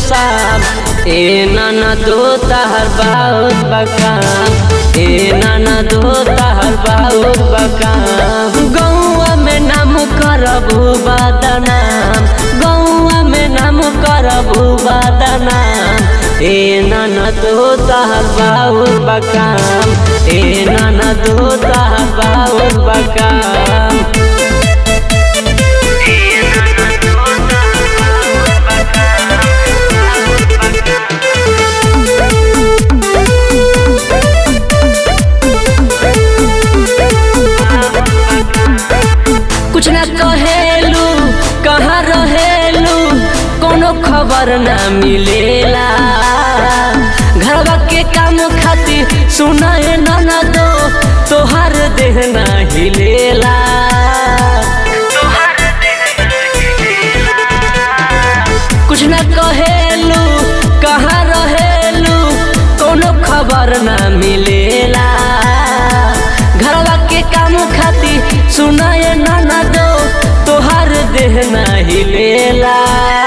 साम ए नाना दो तहर बहुत बकाम ए नाना दो तहर बहुत बकाम गौआ में नाम करबू बदनाम गौआ में नाम करबू बदनाम ए नाना दो तहर बहुत बकाम ए नाना दो तहर बहुत बकाम कुछ न कहेलू कहाँ रहेलू कोनो खबर ना मिलेला घरवा के काम खातिर सुनाए न दो तोहार देह ना हिलेला कुछ न कहेलू कहाँ रहेलू कोनो खबर ना मिलेला घरवा के काम खातिर सुनाए न दो तोहार देह ना हिलेला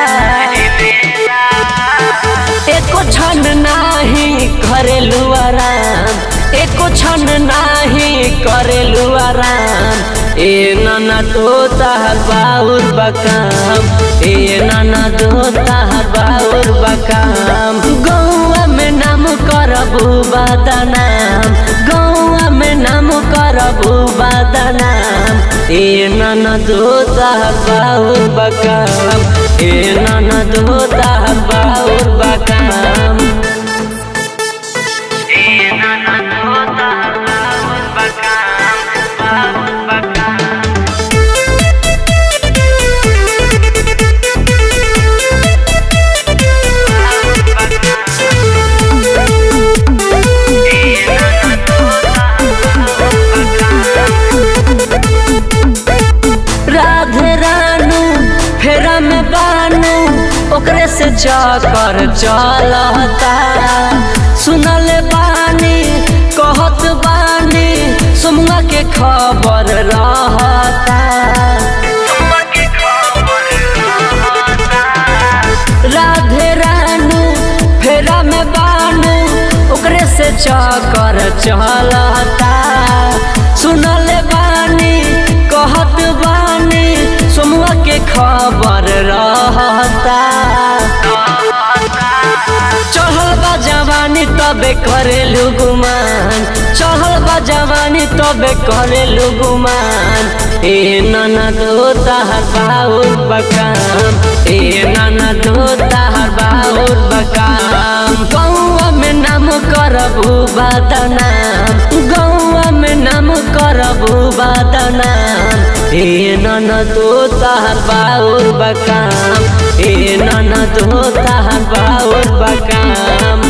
एको क्षण नाही करेलू आराम एको क्षण नाही करेलू आराम ए नाना तो तहर बाउर बकाम ए नाना दो तहर बाउर बकाम गौआ में नाम करबू बदनाम गौआ में नाम करबू बदनाम ए नाना दो तहर बाउर बकाम ए नाना दो तहर बाउर बकाम राधे रानू फेरा में बानू ओकरे से चकर चलता सुनल बानी कहत बानी सुमुआ के खबर रहता राधे रानू फेरा में बानू ओकरे से चकर चलता सुनल बानी कहत बानी सोमुआ के खबर रहता चढ़ल बा जवानी तबे करेलू गुमान चढ़ल बा जवानी तबे करेलू गुमान ए नाना दो तहर बाउर बकाम ए नाना दो तहर बाउर बकाम गौआ में नाम करबू बदनाम गौआ में नाम करबू बदनाम ए नाना दो तहर बाउर बकाम ए नाना दो तहर बाउर बकाम